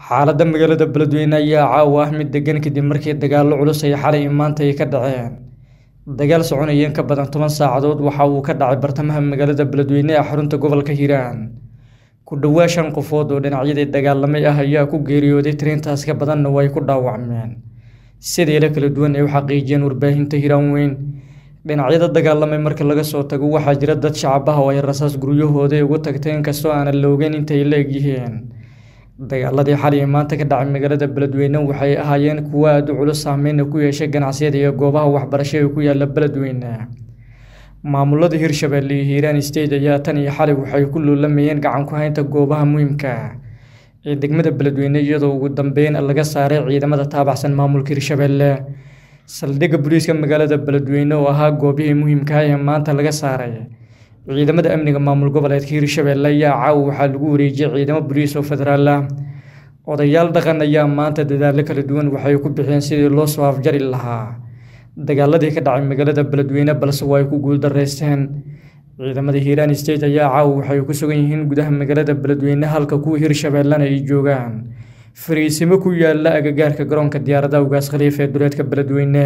xaaladda magaalada beledweyne ayaa caawa ah mid degan kadib markii dagaallo culus ay xalay maanta ay ka dhaceen dagaal soconaya in ka badan toban saacadood waxa uu ka dhacay bartamaha magaalada beledweyne ee xarunta gobolka hiiraan ku dhowaa shan qofood oo dhinacyadii dagaalamay ah ayaa ku geeriyooday tiriintaas ka badanna way ku dhaawacmeen sideela kala duwan ay u xaqiijiyeen warbaahinta hiiraan weyn dhinacyada dagaalamay marka laga soo tago waxaa jira dad shacab ah oo ay rasaas guryahooda ugu tagtay inkastoo aanan la ogeyn intay la egyihiin dagaaladii xalay maanta ka dhacay magaalada beledweyne waxay ahaayeen kuwo aada u culus saameyna ku yeeshay ganacsiyada iyo goobaha waxbarasho ee ku yaala beledweyne maamulada hirshabelle iyo hiiraan state ayaa tan iyo xalay waxay ku luulamayeen gacan ku haynta goobaha muhiimka ee degmada beledweyne iyadoo ugu dambeyn laga saaray ciidamada taabacsan maamulka hirshabelle saldhigga booliiska magaalada beledweyne oo ahaa goobihii muhiimkaah ee maanta laga saaray ciidamada amniga maamul goboleedka hirshabelle ayaa caawa waxaa lagu wareejiyay ciidamo boliis oo federaal ah odayaal dhaqan ayaa maanta dadaallo kala duwan waxay ku bixiyeen sidii loo soo afjari lahaa dagaaladii ka dhacay magaalada beledweyne balse waa ay ku guuldareysteen ciidamada hiiraan state ayaa caawa waxay ku sugan yihiin gudaha magaalada beledweyne halka kuwa hirshabellena ay joogaan fariisimo ku yaala agagaarka garoonka diyaaradaha ugaas khaliif ee duleedka beledweyne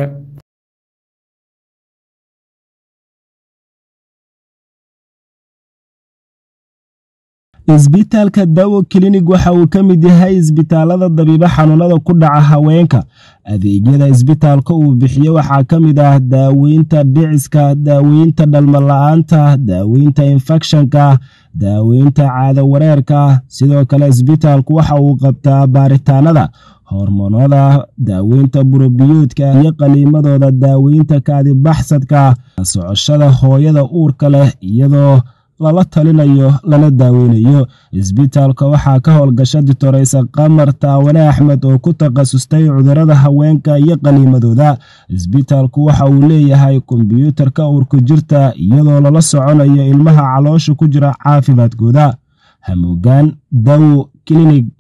isbitaalka dawo klinig waxa uu ka mid yahay isbitaalada dabiibo xanuunada ku dhaca haweenka adeegyada isbitaalka uu bixiye waxaa ka mid ah daaweynta dhiciska daaweynta dhalmala-aanta daaweynta infekshanka daaweynta caado wareerka sidoo kale isbitaalku waxa uu qabtaa baaritaanada hormoonada daaweynta burobiyoodka iyo qaliimadooda daaweynta kaadibaxsadka socoshada hooyada uurka leh iyadoo lala talinayo lana daaweynayo isbitaalka waxaa ka howlgasha ditoreysa qamar taawane axmed oo ku takhasustay cudurada haweenka iyo qaliimadooda isbitaalku waxa uu leeyahay kombyuutarka uurku jirta iyadoo lala soconayo ilmaha caloosha ku jira caafimaadkooda hamuugaan dawo klinig